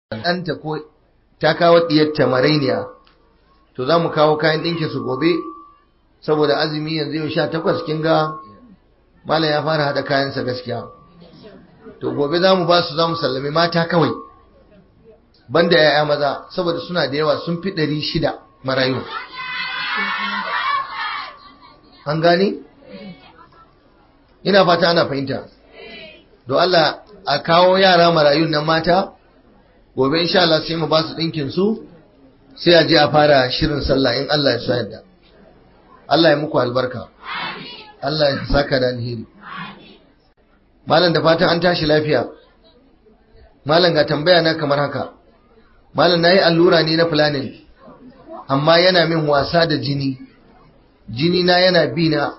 ɗanta ko ta kawo ɗiyarta marainiya to za mu kawo kayan ɗinki su gobe saboda azumi yanzu yau sha takwas kin ga malam ya fara haɗa kayansa gaskiya to gobe za mu ba su za mu sallami mata kawai banda ya'ya maza saboda suna da yawa sun fi ɗari shida marayu an gane ina fata ana fahimta don Allah a kawo yara marayun nan mata gobe insha Allah sai mu ba su ɗinkin su sai a je a fara shirin sallah in Allah ya so yadda Allah ya muku albarka Allah ya saka da alheri malam da fatan an tashi lafiya malam ga tambaya na kamar haka malam nayi allura ne na planning amma yana min wasa da jini jini na yana bi na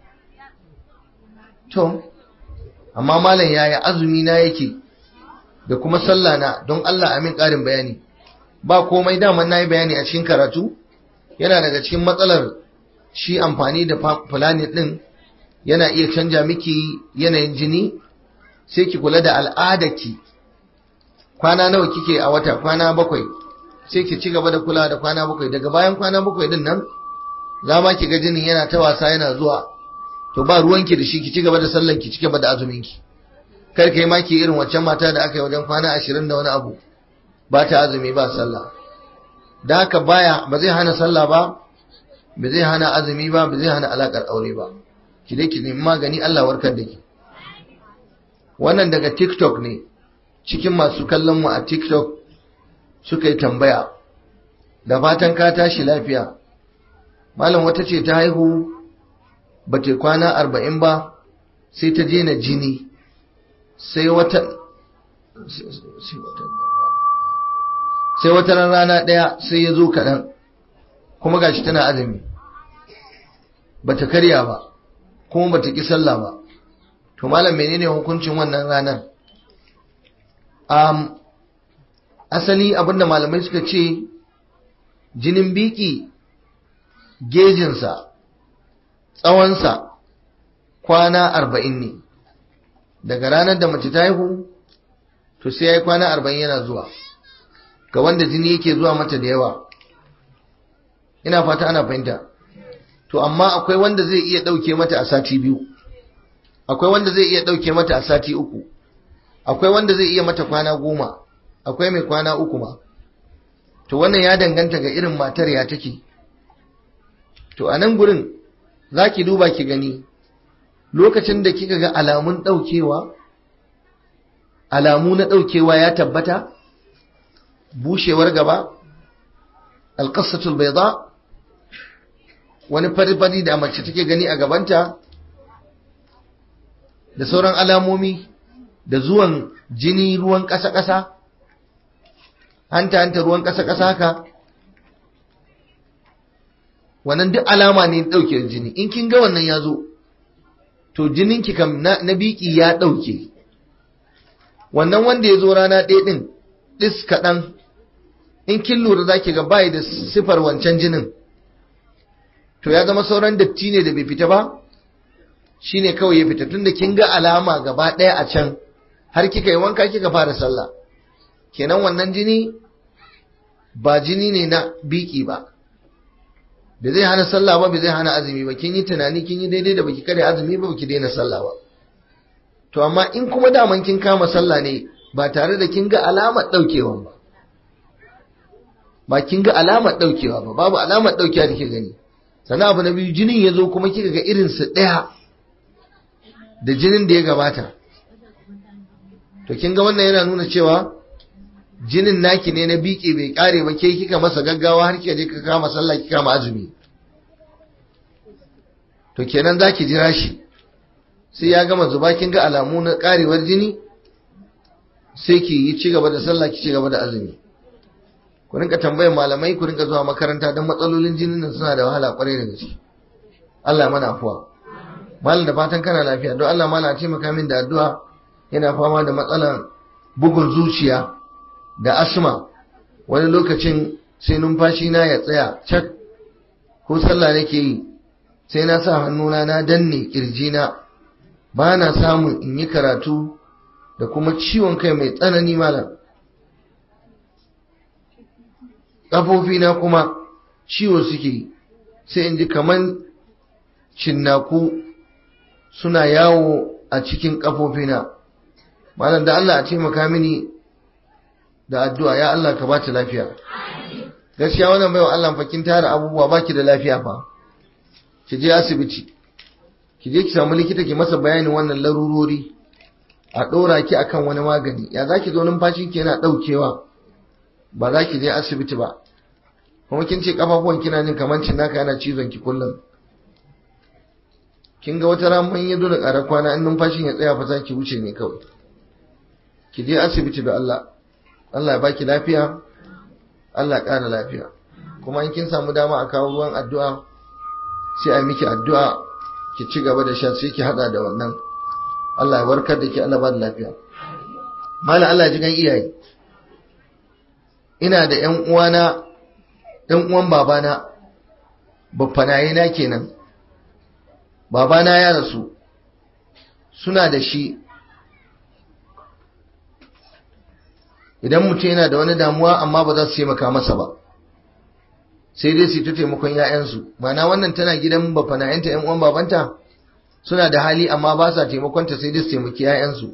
to amma malam yaya azumi na yake da kuma sallah na don Allah amin ƙarin bayani ba komai daman nayi bayani a cikin karatu yana daga cikin matsalar shi amfani da fulani din yana iya canja miki yanayin jini sai ki kula da al'adarki kwana nawa kike a wata kwana bakwai sai ki ci gaba da kula da kwana bakwai daga bayan kwana bakwai din nan za ma ki ga jinin yana ta wasa yana zuwa to ba ruwanki da shi ki ci gaba da sallan ki ci gaba da azumin ki kar kai ma ki irin waccan mata da aka yi wajen kwana ashirin da wani abu ba ta azumi ba sallah da haka baya ba zai hana sallah ba ba zai hana azumi ba ba zai hana alakar aure ba ki dai ki nemi magani Allah warkar da ki wannan daga TikTok ne cikin masu kallon mu a TikTok suka yi tambaya da fatan ka tashi lafiya malam wata ce ta haihu ba ta kwana arba'in ba sai ta je na jini sai wata sai wata rana ɗaya sai ya zo kaɗan kuma gashi tana azumi ba ta karya ba kuma ba ta ƙi sallah ba to malam menene hukuncin wannan ranar um, asali abinda malamai suka ce jinin biki gejinsa tsawonsa kwana arba'in ne daga ranar da mace ta haihu to sai ya yi kwana arba'in yana zuwa ga wanda jini yake zuwa mata da yawa ina fata ana fahimta to amma akwai wanda zai iya ɗauke mata a sati biyu akwai wanda zai iya ɗauke mata a sati uku akwai wanda zai iya mata kwana goma akwai mai kwana uku ma to wannan ya danganta ga irin matar ya take to a nan gurin za ki duba ki gani lokacin da kika ga alamun ɗaukewa alamu na ɗaukewa ya tabbata bushewar gaba alƙasatul baida wani fari-fari da mace take gani a gabanta da sauran alamomi da zuwan jini ruwan ƙasa-ƙasa hanta-hanta ruwan ƙasa-ƙasa haka wannan duk alama ne ɗauke jini in kin ga wannan ya zo to jininki kam na, na biki ya ɗauke wannan wanda ya zo rana ɗaya ɗin ɗis kaɗan in kin lura za ki ga bayi da sifar wancan jinin to ya zama sauran datti ne da bai fita ba shine kawai ya fita tunda kin ga alama gaba ɗaya a can har kika yi wanka kika fara sallah kenan wannan jini ba jini ne na biki ba da zai hana sallah ba bai zai hana azumi ba kin yi tunani kin yi daidai da baki kare azumi ba baki daina sallah ba to amma in kuma daman kin kama sallah ne ba tare da kin ga alamar daukewa ba ba kin ga alamar daukewa ba babu alamar daukewa da ke gani sannan abu na biyu jinin ya zo kuma kika ga irin su daya da jinin da ya gabata to kin ga wannan yana nuna cewa jinin naki ne na biki bai kare ba ke kika masa gaggawa har kika je ka kama sallah kika kama azumi to kenan zaki jira shi sai ya gama zuba kin ga alamu na karewar jini sai ki yi ci gaba da sallah ki ci gaba da azumi ku rinka tambayar malamai ku rinka zuwa makaranta don matsalolin jinin nan suna da wahala kwarai da gaske Allah ya mana afuwa malam da fatan kana lafiya don Allah malam a taimaka min da addu'a yana fama da matsalar bugun zuciya da asma wani lokacin sai numfashi na ya tsaya cak ko sallah nake yi sai na sa hannuna na danne kirjina ba na samun in yi karatu da kuma ciwon kai mai tsanani malam ƙafofina kuma ciwo suke sai in ji kaman cinnaku suna yawo a cikin ƙafofina malam da Allah a taimaka mini da addu'a ya Allah ka bata lafiya gaskiya wannan baiwa Allah fakin tara abubuwa baki da lafiya fa ki je asibiti ki je ki samu likita ki masa bayanin wannan larurori a ɗora ki akan wani magani ya za ki zo numfashin ki yana ɗaukewa ba za ki je asibiti ba kuma kin ce kafafuwan kina jin kamar cin naka yana cizon ki kullum kin ga wata ran mun yi zo da ƙarar kwana in numfashin ya tsaya fa za ki wuce ne kawai ki je asibiti da Allah Allah ya baki lafiya Allah ya ƙara lafiya kuma in kin samu dama a kawo ruwan addu'a sai a miki addu'a ki ci gaba da sha sai ki hada da wannan Allah ya warkar da ki Allah ba da lafiya mala Allah ji gan iyaye ina da ƴan uwana ƴan uwan babana baffanaye na kenan babana ya rasu suna da shi idan mutum yana da wani damuwa amma ba za su taimaka masa ba sai dai su ta taimakon ‘ya'yansu mana wannan tana gidan bafana'yanta ‘yan uwan babanta suna da hali amma ba sa taimakonta sai dai su taimaki ‘ya'yansu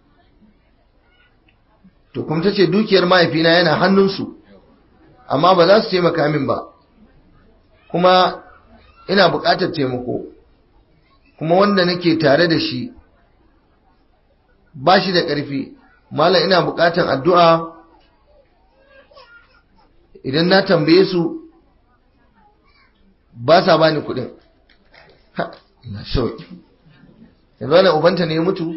to kuma ta ce dukiyar mahaifina yana hannunsu amma ba za su taimaka min ba kuma ina buƙatar taimako kuma wanda nake tare da shi ba shi da ƙarfi malam ina buƙatar addu'a idan na tambaye su ba sa bani kuɗin ina shauki yanzu wani ubanta ne mutu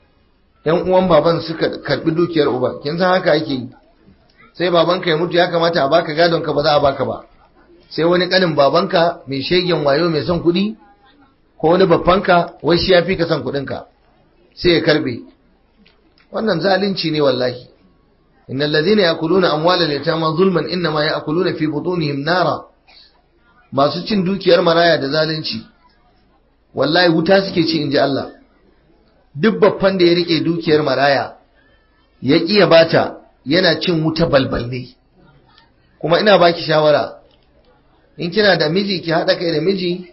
yan uwan baban suka karbi dukiyar uba kin san haka yake yi sai babanka ya mutu ya kamata a baka gadon ka ba za a baka ba sai wani kanin babanka mai shegen wayo mai son kuɗi ko wani babbanka wai shi ya fi ka son kuɗinka sai ya karbe wannan zalunci ne wallahi innal ladhina yakuluna amwalal yatama zulman inma yakuluna fi butunihim nara masu cin dukiyar maraya da zalunci wallahi wuta suke ci inji Allah duk babban da ya rike dukiyar maraya ya kiya bata yana cin wuta balbal ne kuma ina baki shawara in kina da miji ki hada kai da miji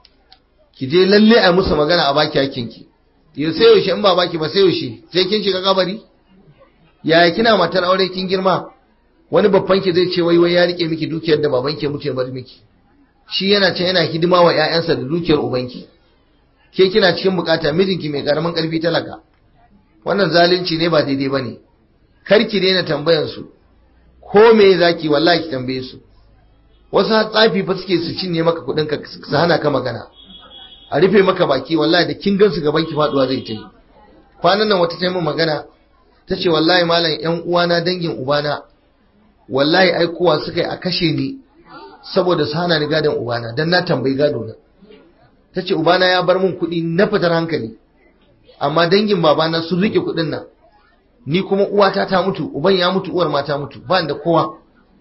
ki je lalle a musu magana a baki hakinki yau sai yaushe in ba baki ba sai yaushe sai kin shiga kabari yaya kina matar aure kin girma wani babban ki zai ce wai wai ya rike miki dukiyar da baban ki mutu ya bar miki shi yana can yana hidima wa ƴaƴansa da dukiyar ubanki ke kina cikin bukata mijinki mai karamin karfi talaka wannan zalunci ne ba daidai bane kar ki daina tambayan su ko me zaki wallahi ki tambaye su wasu tsafi fa suke su cinye maka kuɗin ka su hana ka magana a rufe maka baki wallahi da kin gansu gaban ki faduwa zai ta yi kwanan nan wata taimun magana ta ce wallahi malam yan uwana dangin ubana wallahi aikowa suka yi a kashe ni saboda su hana ni gadon ubana dan na tambayi gado na ta ce ubana ya bar min kuɗi na fitar hankali amma dangin babana sun rike kuɗin nan ni kuma uwata ta mutu uban ya mutu uwar ma ta mutu ba da kowa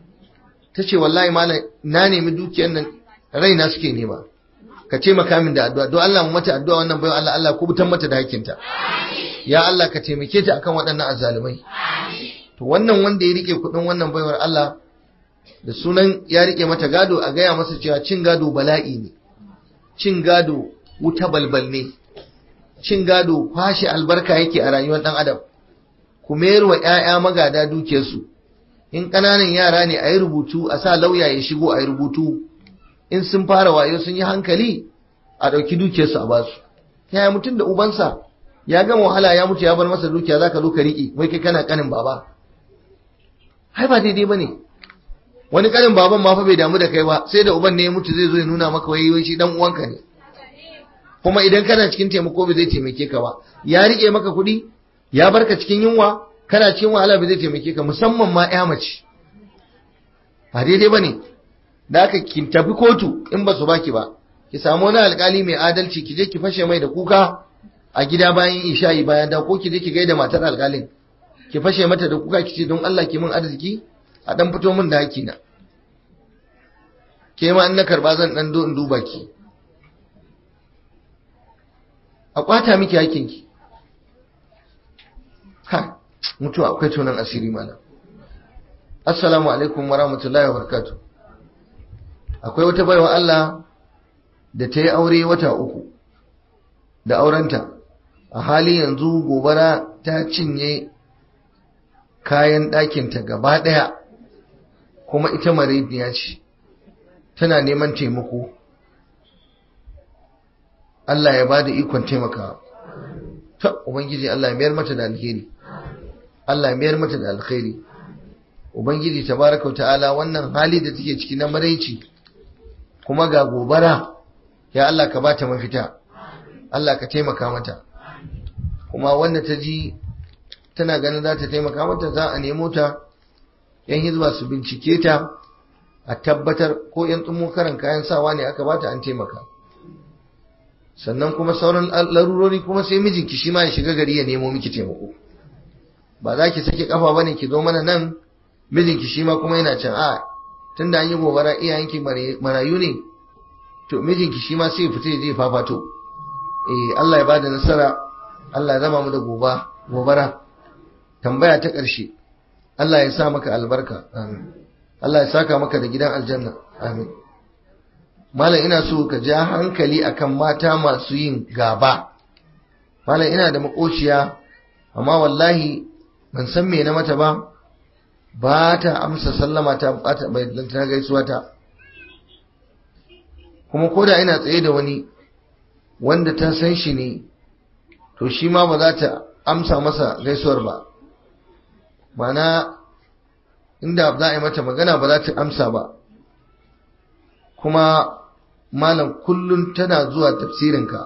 ta ce wallahi malam na nemi dukiyar nan raina suke nema ka ce makamin da addu'a don Allah mu mata addu'a wannan bayan Allah Allah kubutan mata da hakinta ya Allah ka taimake ta akan waɗannan azzalumai to wannan wanda ya rike kuɗin wannan baiwar Allah da sunan ya rike mata gado a gaya masa cewa cin gado bala'i ne cin gado wuta balbal ne cin gado kwashe albarka yake a rayuwar ɗan adam ku mayar wa ‘ya'ya magada dukiyarsu in ƙananan yara ne a yi rubutu a sa lauya ya shigo a yi rubutu in sun fara wayo sun yi hankali a ɗauki dukiyarsu a basu yaya mutum da ubansa ya gama wahala ya mutu ya bar masa dukiya za ka zo ka riƙe wai kai kana ƙanin baba hai ba daidai ba ne wani ƙanin baban ma fa bai damu da kai ba sai da uban ne ya mutu zai zo ya nuna maka wai wai shi dan uwanka ne kuma idan kana cikin taimako bai zai taimake ka ba ya riƙe maka kuɗi ya barka cikin yunwa kana cikin wahala bai zai taimake ka musamman ma ya mace ba daidai ba ne da aka ki tafi kotu in ba su baki ba ki samu wani alkali mai adalci ki je ki fashe mai da kuka a gida bayan isha'i bayan da ko ki je ki gaida matar alkalin ki fashe mata da kuka ki ce don Allah ki min arziki a dan fito min da haki na ke ma in na karba zan dan do in duba ki a kwata miki hakin ki ha mutuwa akwai tunan asiri mana assalamu alaikum wa rahmatullahi wa barakatuh akwai wata baiwa Allah da ta yi aure wata uku da aurenta a hali yanzu gobara ta cinye kayan ɗakinta gaba ɗaya kuma ita mareniya ce tana neman taimako Allah ya bada ikon taimakawa ta ubangiji Allah ya mayar mata da alheri Allah ya mayar mata da alkhairi ubangiji tabaraka wa ta'ala wannan hali da take ciki na maraici kuma ga gobara ya Allah ka bata mafita Allah ka taimaka mata kuma wanda ta ji tana ganin za ta taimaka mata za a nemo ta yan hizba su bincike ta a tabbatar ko yan tsumo karan kayan sawa ne aka bata an taimaka sannan kuma sauran larurori kuma sai mijinki shi ma ya shiga gari ya nemo miki taimako ba za ki sake kafa bane ki zo mana nan mijinki shi ma kuma yana can a tunda an yi gobara iyayenki marayu ne to mijinki shi ma sai fita je fafato eh Allah ya bada nasara Allah ya zama mu da goba gobara tambaya ta ƙarshe Allah ya sa maka albarka amin Allah ya saka maka da gidan aljanna amin malam ina so ka ja hankali akan mata masu yin gaba malam ina da makociya amma wallahi ban san me na mata ba ba ta amsa sallama ta bata bai ta gaisuwa ta kuma koda ina tsaye da wani wanda ta san shi ne to shi ma ba za ta amsa masa gaisuwar ba mana inda za a yi mata magana ba za ta amsa ba kuma malam kullum tana zuwa tafsirinka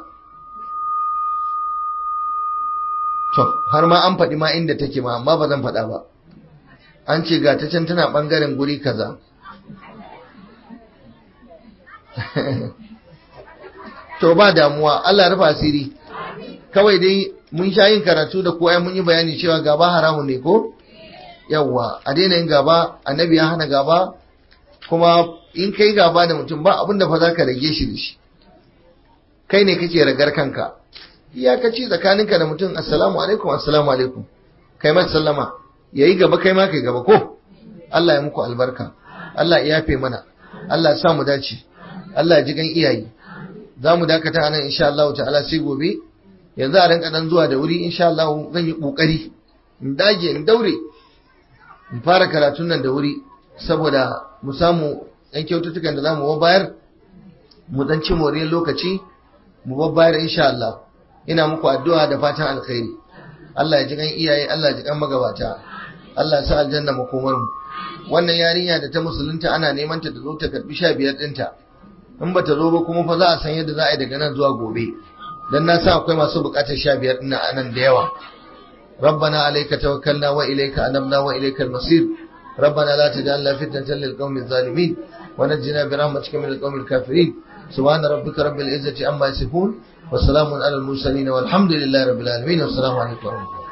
to har ma an faɗi ma inda take ma amma ba zan faɗa ba an ce ga ta can tana ɓangaren guri kaza to ba damuwa Allah rufa asiri kawai dai mun sha yin karatu da kowa mun yi bayani cewa gaba haramun ne ko yawwa a daina yin gaba annabi ya hana gaba kuma in kai gaba da mutum ba abin da fa za ka rage shi da shi kai ne kake ragar kanka iyakaci tsakaninka da mutum assalamu alaikum assalamu alaikum kai masa sallama yayi gaba kai ma kai gaba ko Allah ya muku albarka Allah ya yafe mana Allah ya sa mu dace Allah ya ji gan iyaye za mu dakata anan insha Allah ta'ala sai gobe yanzu a rinka dan zuwa da wuri insha Allah zan yi kokari in dage in daure in fara karatun nan da wuri saboda mu samu yan kyaututtukan da zamu bayar mu dan ci moriyar lokaci mu babbayar insha Allah ina muku addu'a da fatan alkhairi Allah ya ji kan iyaye Allah ya ji kan magabata Allah ya sa aljanna makomar mu wannan yarinya da ta musulunta ana neman ta zo ta karbi 15 dinta in bata zo ba kuma fa za a san yadda za a yi daga nan zuwa gobe dan na sa akwai masu bukatar 15 din nan da yawa ربنا عليك توكلنا وإليك أنبنا وإليك المصير ربنا لا تجعلنا فتنة للقوم الظالمين ونجنا برحمتك من القوم الكافرين سبحان ربك رب العزة عما يصفون وسلام على المرسلين والحمد لله رب العالمين والسلام عليكم ورحمة الله